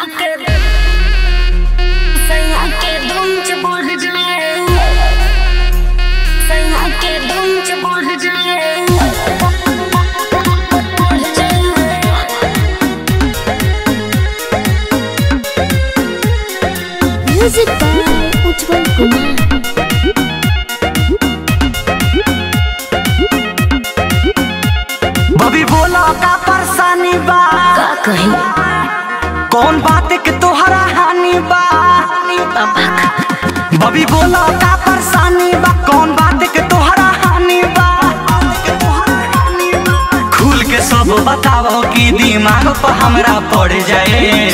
सैया के सैया के दुंच बढ़ जाए सैया के दुंच बढ़ जाए बढ़ जाए Music by Utpal Kumar. बबी बोला का परेशानी बा का कही कौन बात के तोहरा हानि बा बबी बोला का परेशानी बा कौन बात के तोहरा हानि बा खुल के सब बताओ कि दिमाग पर हमरा पड़ जाए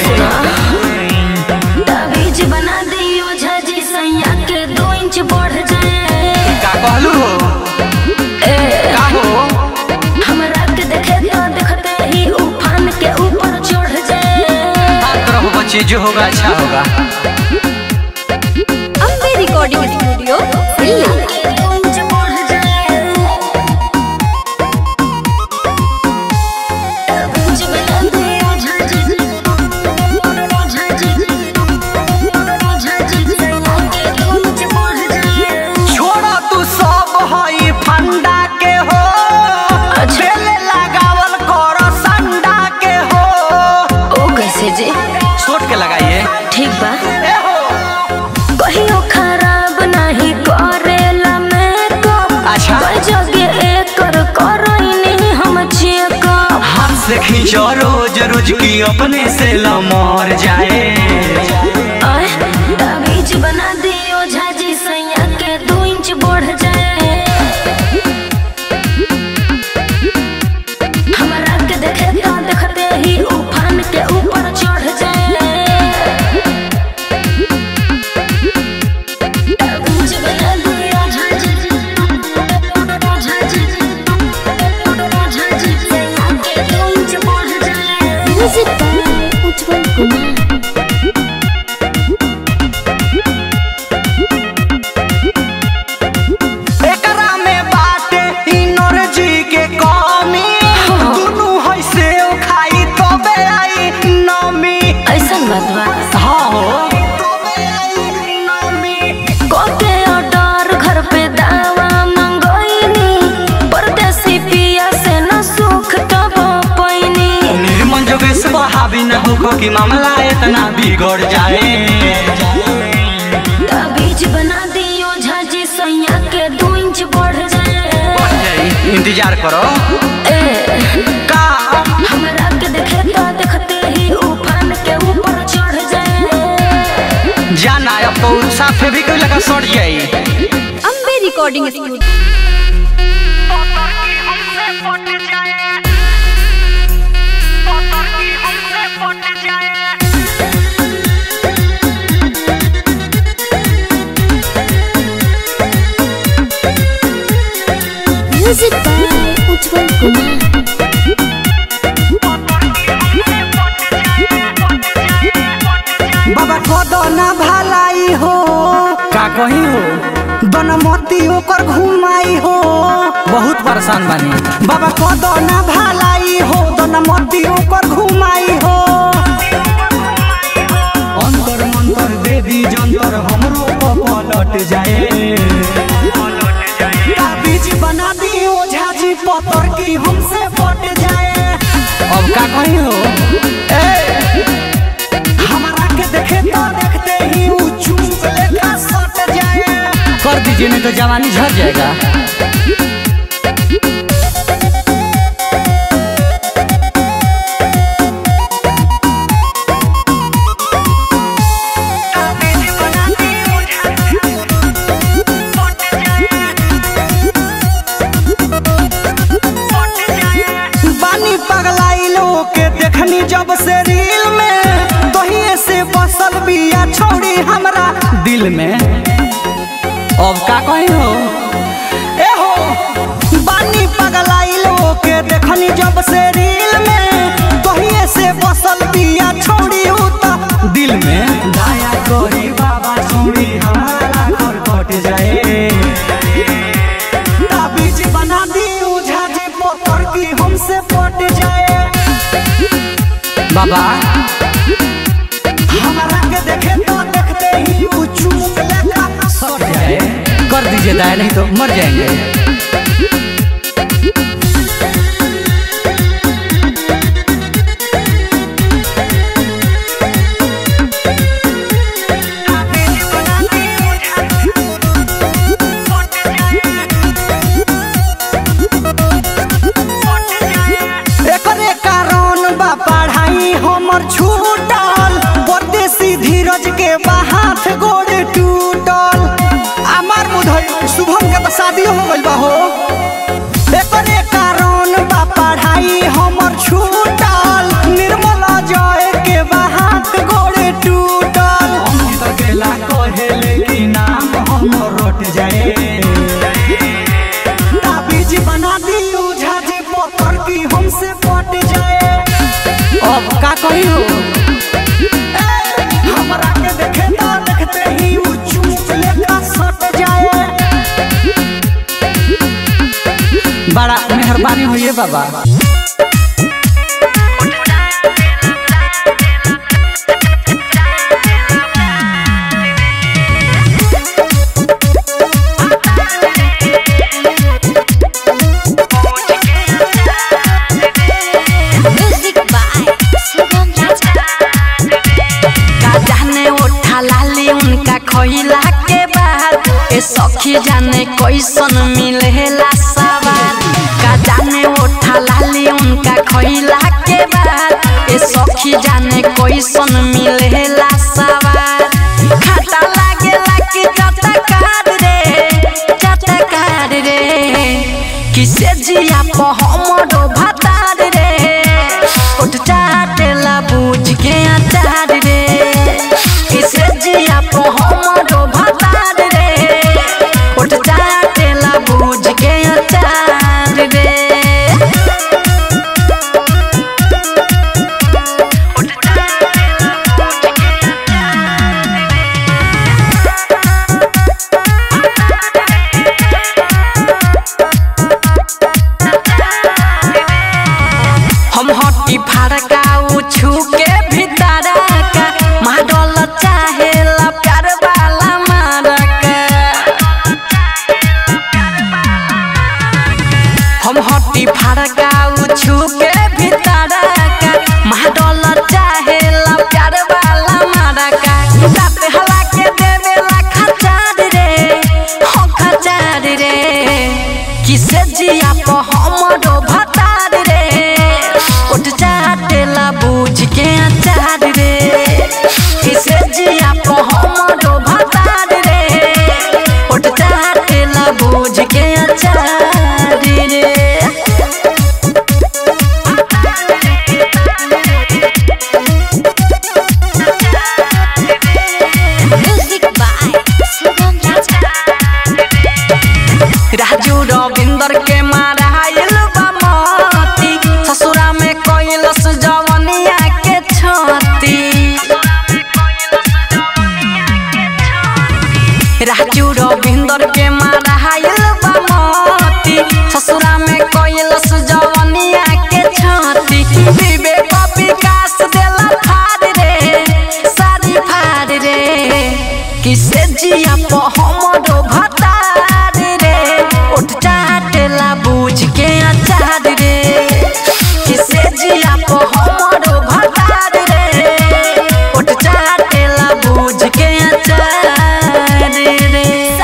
ताबीज बना दियो झाजी सैया के दो इंच बढ़ जाए का कहलू हो का हो हमरा के देखे तो देखते ही उफान के ऊपर चढ़ जाए बात रहो बच्चे जो होगा अच्छा होगा Ambe Recording Studio, Delhi. के दो इंच बढ़ जाए ताबीज बना दियो झाजी झाजी झाजी सैया के दो इंच बढ़ जाए छोड़ा तू सब हई फंडा के हो बेले लगावल कर संडा के हो ओ कैसे जी छोट के लगाइए ठीक बा ए हो कहियो खराब नहीं करेला मेकअप अच्छा। कई जगह एकर करैनी हम चेकअप हाथ से खींचो रोज रोज की अपने से लमर जाए आय ताबीज बना दियो झाजी सैया के दो इंच बढ़ जाए हमरा के देखे तो देखते ही उफान के ऊपर चढ़ जाए ताबीज बना दियो झाजी झाजी झाजी सैया के दो इंच बढ़ जाए Music by Utpal Kumar. एकरा में बाटे इनर्जी के कमी दुनू है से खाई तबे आई नमी ऐसन बात बा हाँ हो तबे आई नमी कोके ऑर्डर घर पे दावा मंगोइनी परदेसी पिया से न सुख तब पैनी निर्मल जोगेश बहावी न हो कि मामला इतना बिगड़ जाए ताबीज बना दियो झाजी सैया के दो इंच बढ़ जाए इंतजार करो ए का हमरा के देखे तो देखते ही उफान के ऊपर चढ़ जाए जाना अब तो साफे भी कोई लगा सड़ जाई Ambe Recording Studio. Music by Utpal Kumar. बाबा कदो ना भलाई हो का कही हो बनमती ओकर घुमाई हो बहुत परेशान बानी बाबा कदो ना भलाई हो बनमती ओकर घुमाई हो अंतर मंतर देवी जंतर हमरो को पलट जाए बीज बना दी ओझा जी पतर की हमसे पट जाए अब का कही हो ए हमारा के देखे तो देखते ही ऊ चुप लेखा सट जाए कर दीजिए नहीं तो जवानी झड़ जाएगा बानी पगलाई लोग के देखनी जब से रील में तोहिए से बसल बिया छोड़ी हमरा दिल में अब का कही हो ए हो बानी पगलाई लोग के देखनी जब से रील में तोहिए से बसल बिया छोड़ी उता दिल में दया करी बाबा छोड़ी हमारा घर कट जाए ताबीज बना दी ओझा जी पोतर की हमसे पट जाए बाबा नहीं तो मर जाएंगे एकरे कारण बा पढ़ाई हमर छूटल परदेसी धीरज के बा हाथ गोड़ टूटल अमर बुधई शुभम के तो शादी हो गइल बा हो एकरे कारण बा पढ़ाई हमर छूटल निर्मल जय के बा हाथ गोड़ टूटल हम तो गेला कहेले कि नाम हमर रोट जाए ताबीज बना दी ओझा जी पत्थर की हमसे पट जाए अब का कही हो ए, हमरा के देखे तो देखते ही उ चूप लेखा सट जाए बड़ा मेहरबानी होइए बाबा म्यूजिक बाय शुभम राजा का जाने ओठा लाली उनका खइला के बाद ए सखी जाने कैसन मिलेला सवार का जाने ओठा लाली उनका खइला के बाद ए सखी जाने कैसन मिलेला सवार खाता लागेला कि चटकार रे चटकार रे किसे जिया प हमरो भतार रे उठ चाटेला बूझ के अचार रे किसे जिया प हमरो भतार रे उठ चाटेला बूझ के अचार रे हम हटी फड़का उछू के भीतर का माडल चाहे प्यार वाला मारका हम हटी फड़का उछू के भीतर का माडल चाहे प्यार वाला मारका दांत हला के देवेला खचार रे हो खचार रे किसे जिया प हमरो भतार रे उठ चाटेला बूझ के अचार रे किसे जिया प हमरो भतार रे उठ चाटेला बूझ के अचार रे म्यूजिक बाय शुभम राजा राजू रविंदर के माराइल बा मोती ससुरा में कैलस जवनिया के छती राजू रविंदर के माराइल बा मोती ससुरा में कैलस जवनिया के छती विवेक विकास देला फाड़ रे सारी फाड़ रे किसे जिया प हमरो भतार रे उठ चाटेला बूझ के अचार रे किसे जिया प हमरो भतार रे उठ चाटेला बूझ के अचार रे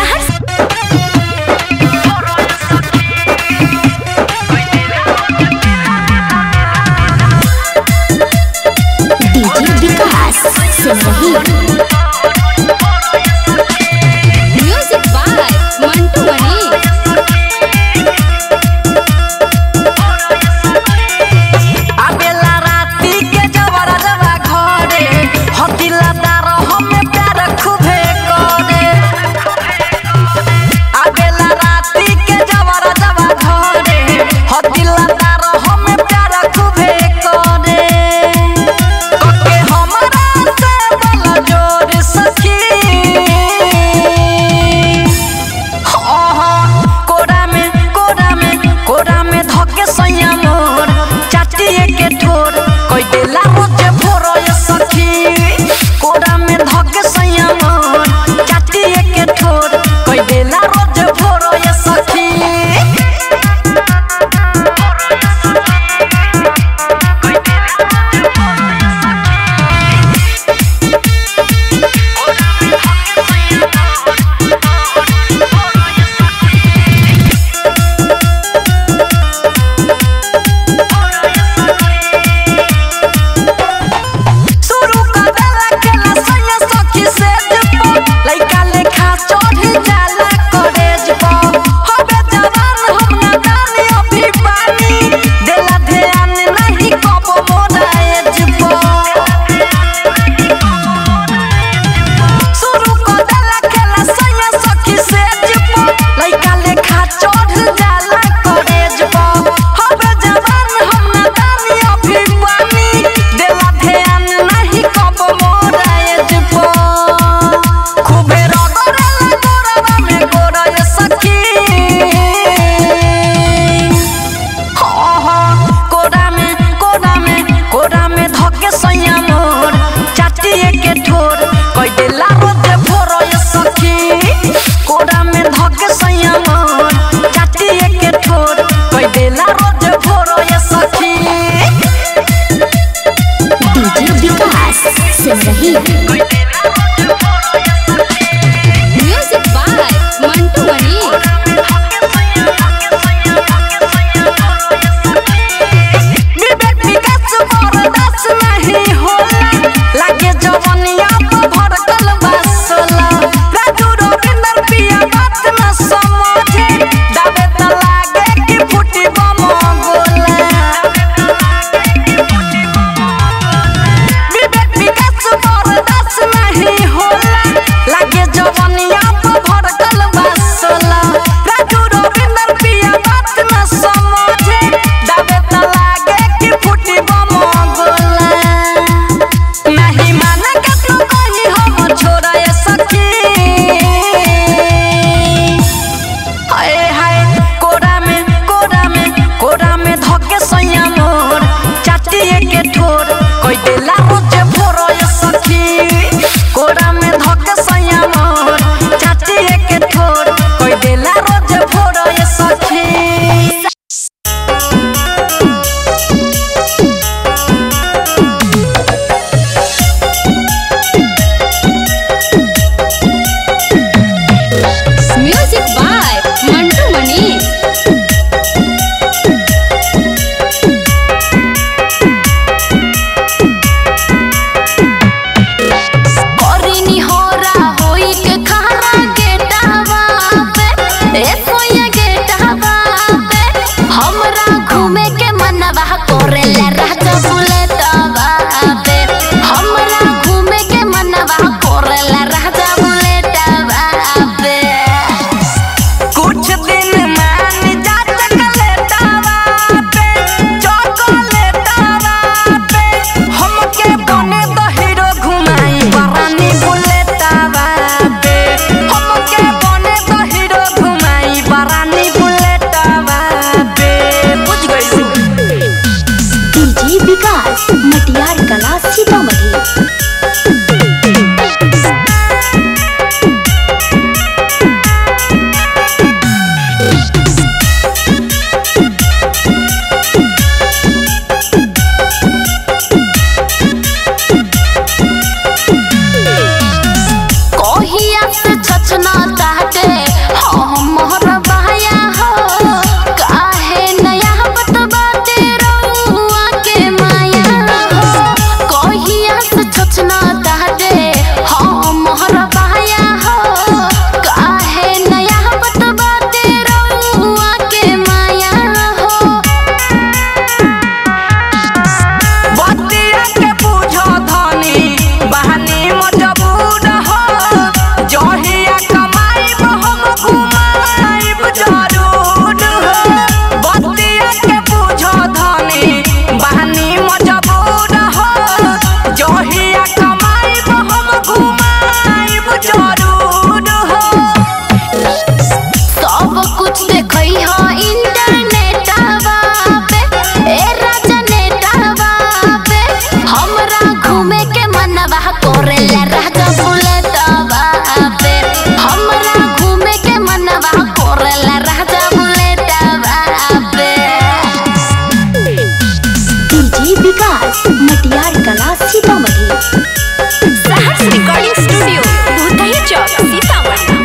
DJ Vikas Simrahi music by Mantu Mani आबेला राती के जवरा जवा घरे हतिला दार हमे प्यार खूबे करे आबेला राती के जवरा जवा घरे हतिला दार हमे प्यार खूबे करे ओके हमरा से बोल जो सिमरही म्यूजिक बाय मंटू मणि विवेक विकास बरदास नहीं होला लागे जवनिया तो भड़कल बसला राजू रविंदर पिया बात न समझे दावे त लागे कि फुटी बम गोला विवेक विकास बरदास नहीं होला लागे जवनिया तो भड़कल बसला राजू रविंदर पिया बात न समझे दावे त लागे कि फुटी बम गोला नहीं माने के तू कहीं हम छोड़ा ये सखी हाय हाय कोरा में कोरा में कोरा में धके सैया मोर चाटिए के ठोर कोई देला रोजे भोरो ये सखी कोरा में धके सैया मोर चाटिए के ठोर कोई देला रोजे भोरो ये सखी म्यूजिक बाय मंटू मणि करिनी होरा होई के खारा गेटावा पे ए सोया गेटावा पे हमरा घूमे के मनवा करेला राजा बुलेटवा पे हमरा घूमे के मनवा करेला राजा बुलेटवा पे कुछ दिन मान जा चकलेटावा पे चॉकलेटावा पे हमके बने द हीरो घुमाई बरानी बुलेटावा पे हमके बने द हीरो घुमाई बरानी बुलेटावा पे बुझ गई डीजे विकास मटियार कला सीतामढ़ी कहिया से छछना ताटे हम मोहर बहाया हो काहे नया बतबाते रउआ के माया हो कहिया से छछना ताटे हम मोहर बहाया हो काहे नया बतबाते रउआ के माया हो बतिया के बुझो धनी बहानी मजबूर हो जहिया कमाईब हम घुमाईब जरूर हो बतिया के बुझो धनी बहानी मजबूर हो जहिया कमाईब हम घुमाईब जरूर हो सब कुछ देखई हो इंटरनेटवा पे ए राजा नेटवा पे हमरा घूमे के मनवा करेला राजा बुलेटवा पे हमरा घूमे के मनवा करेला राजा बुलेटवा पे डीजे विकास मटियार कला सीतामढ़ी सहर्ष रिकॉर्डिंग स्टूडियो भूतही चौक सीतामढ़ी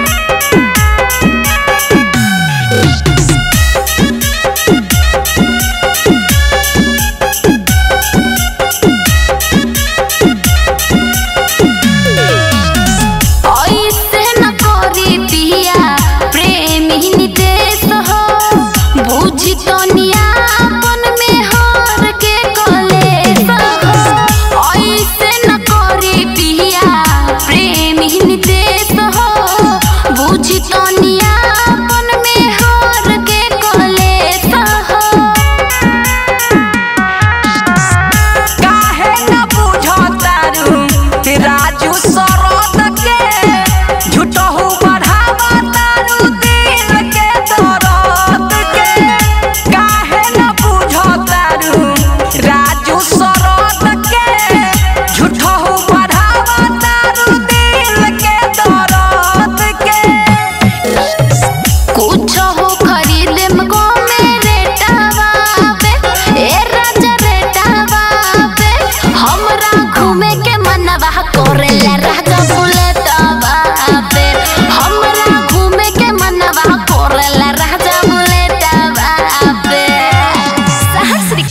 कोरेला राजा बुलेटवा पे हमरा घूमे के मनवा कोरेला राजा बुलेटवा पे सहस्री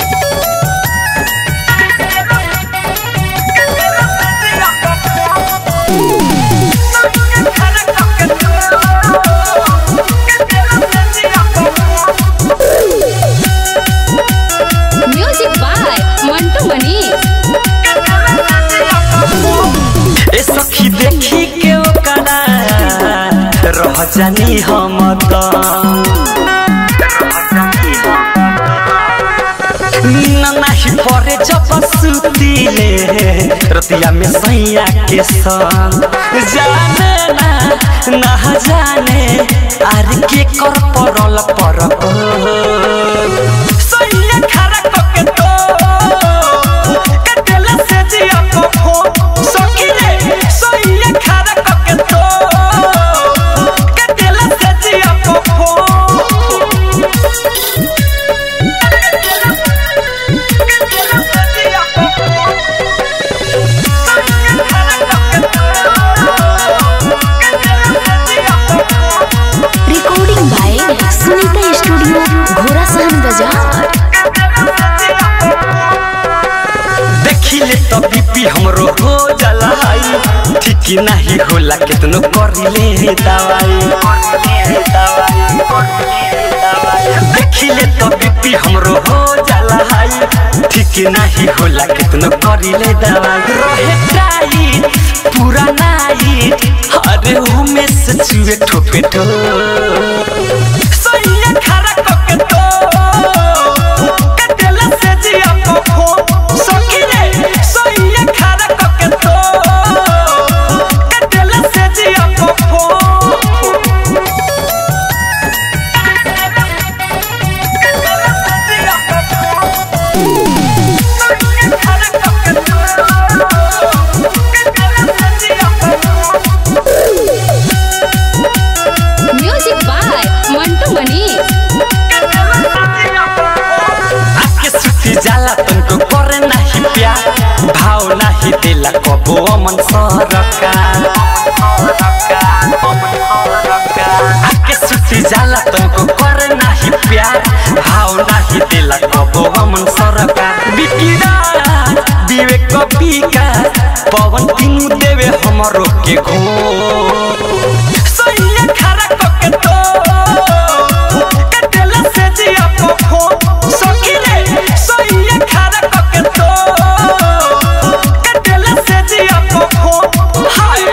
म्यूजिक बाय मंटू मनी ए सखी देखी के ओकरा रह जानी हम त नीन नाही परे जब सुतीले रतिया में सैया के संग जाने ना ना जाने आर के कर परल पर सैया खरा कके तो कटेला से जिया को फो सखी रे सैया खरा कके तो कटेला से जिया को फो recording by Sunita studio Ghorasahan बाजार देखिले तो बीपी हमरो हो जाला हाई ठीक नहीं होला कितनो करिले दवाई देखिले तो बीपी हमरो हो जाला हाई ठीक नहीं होला कितनो करिले दवाई रहे टाइट पूरा नाइट अरे उमे से चुए ठोपे ठो सैया खरा कके तो कटेला से जिया को फो सखी रे सैया खरा कके तो कटेला से जिया को फो म्यूजिक बाय मंटू मनी आके सुती जाला तुमको करे नहीं प्यार भाव नहीं दिला कबो अमन सरका आके सुती जाला तुमको करे नहीं प्यार भाव नहीं दिला कबो अमन सरका बिकिरा विवेक कपिका पवन तीनू देवे हमरो के घो सैया खरा कके तो कटेला से जिया को फो सखी रे सैया खरा कके तो कटेला से जिया को फो हाय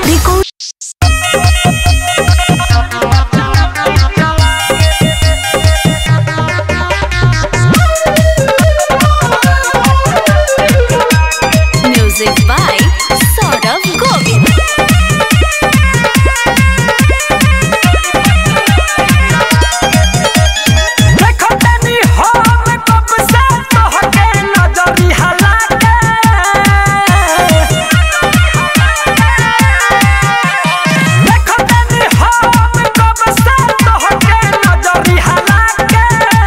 म्यूजिक बाय सौरभ गोविंद देखो तनी हम कब से तोहके नजरी हला के देखो तनी हम कब से तोहके नजरी हला के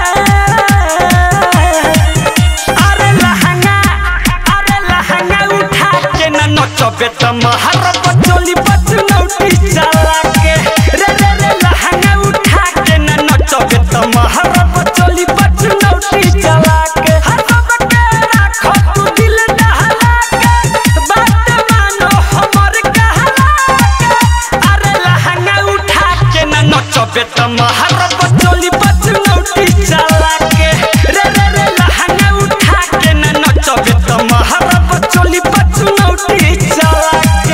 अरे लहंगा अरे लहंगा उठा के न नचबे त महर बचोली बचनौटी चला के रे रे रे लहंगा उठा के न नचबे त महर बचोली बचनौटी चला के हर सबके राखो तू दिल दहला के बात मानो हमर कहला के अरे लहंगा उठा के न नचबे त महर बचोली बचनौटी चला के रे रे रे लहंगा उठा के न नचबे त महर बचोली बचनौटी चला के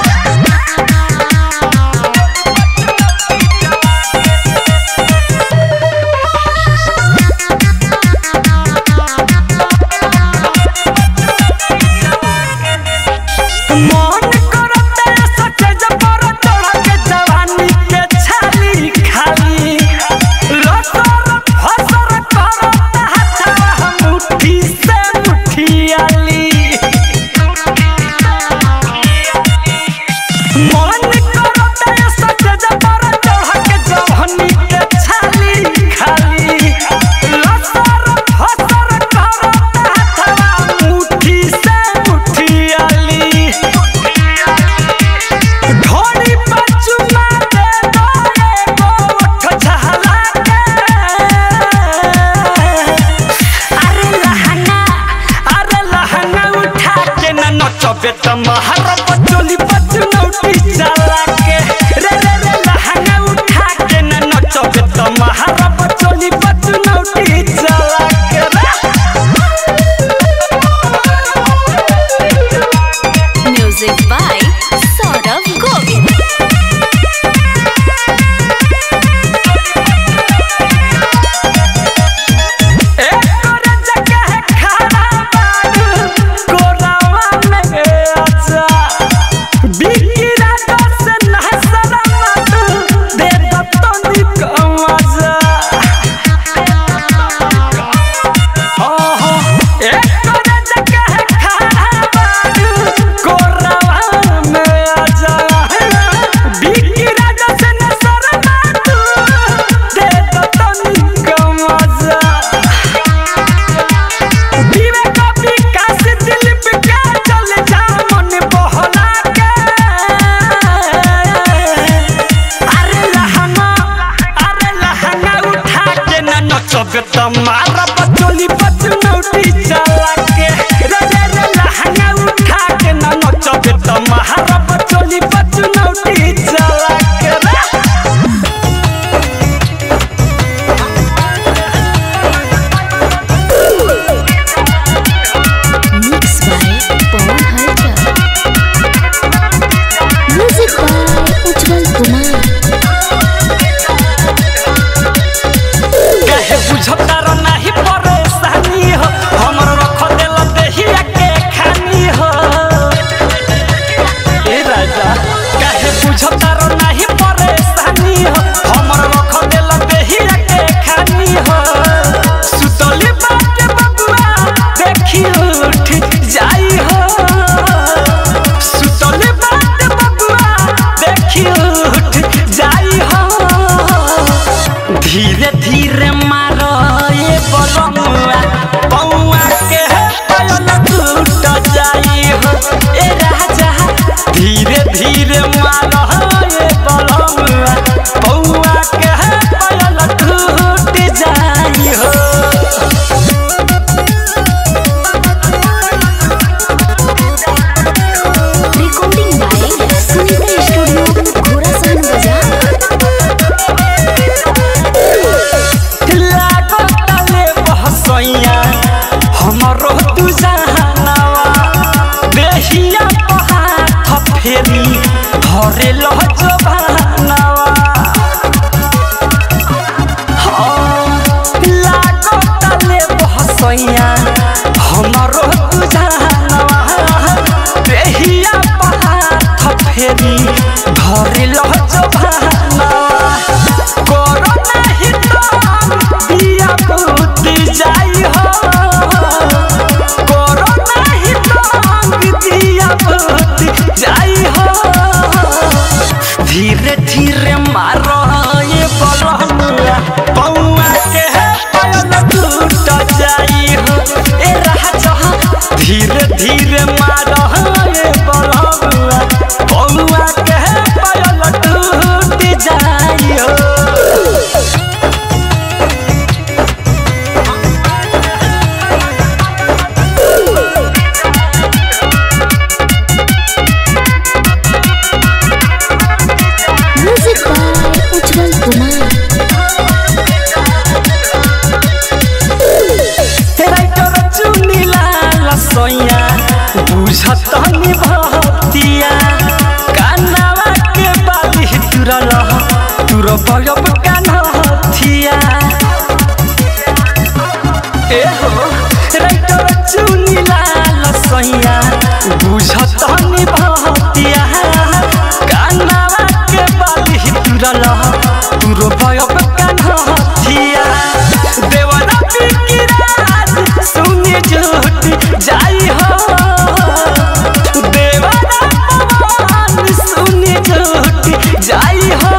मन करते सचे जबर चढ़ के जवानी के छाली खाली लसर फसर करता हथवा मुट्ठी से मुठियाली मन करते सचे जबर चढ़ के जवानी के छाली खाली लसर फसर करता हथवा मुट्ठी से मुठियाली तमहर बचोली बचनौटी चला के रे रे रे लहंगा उठा के न नचबे तमहर बचोली बचनौटी चला के रे म्यूजिक बाय सौरभ गोविल एकोरे जगह खड़ा बाडू कोरावा में आचा बिकी रातो से नहसरा मातू दे दत्तो निकमाजा हो हो एकोरे जगह खड़ा बाडू कोरावा में आचा बिकी रातो से नहसरा मातू दे दत्तो निकमाजा दिवे कभी काश दिल पे क्या चल जा मन बहला के अरे लहंगा अरे लहंगा उठा के न नचबे तमारा बचोली बचनौटी चला के रे रे रे लहंगा उठा के न नचबे तमारा बचोली बचनौटी चला के रे मिक्स बाय पवन हलचल म्यूजिक बाय उज्जवल कुमार कहे बुझतार नाही परेशानी हो हमर रख देल देहिया के खानी हो ए राजा कहे बुझतार नाही परेशानी हो हमर रख देल देहिया के खानी हो सुतली बाटे बबुआ देखी उठ जाई हो सुतली बाटे बबुआ देखी उठ जाई हो धीरे धीरे मारो ये बलमुआ पौआ के पायल टूट जाई हो ए राजा धीरे धीरे मारो ये बलमुआ पौआ के पायल टूट जाई हो recording by Sunita studio Ghorasahan Bazar लागताले बहसैया हमरो तू जहानावा देहिया हाथ फेरी धरे लह जबानावा लागताले बहसैया हमरो तू जहानावा देहिया हाथ फेरी धरे लह जबानावा करो नाही तो दिया बुद्धि जाई हो करो नाही तो दिया बुद्धि जाई हो धीरे धीरे मारो ये बलमुआ पौआ के पायल टूट जाई हो ए राजा धीरे धीरे मारो ये बलमुआ पौआ के पायल टूट जाई हो music by Ujjwal Kumar writer चुनिला लसैया बुझत नि भतिया कानावा के बाली तुरल तुर बलब कान्हथिया ए हो राइटर चुनिला लसैया बुझत नि भतिया कानावा के बाली तुरल तुर बलब कान्हथिया देवरा बिकिराज सुने झूठ जाई हो देवरा पवन सुने झूठ जाई हो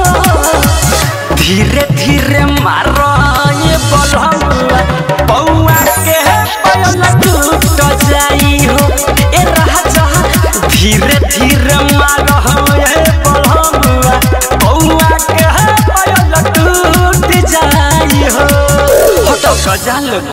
धीरे धीरे मारो ये बलहुआ पौआ के पायल टूट जाई हो ए राजा धीरे धीरे मारो ये बलहुआ पौआ के पायल टूट जाई हो हटो गजाल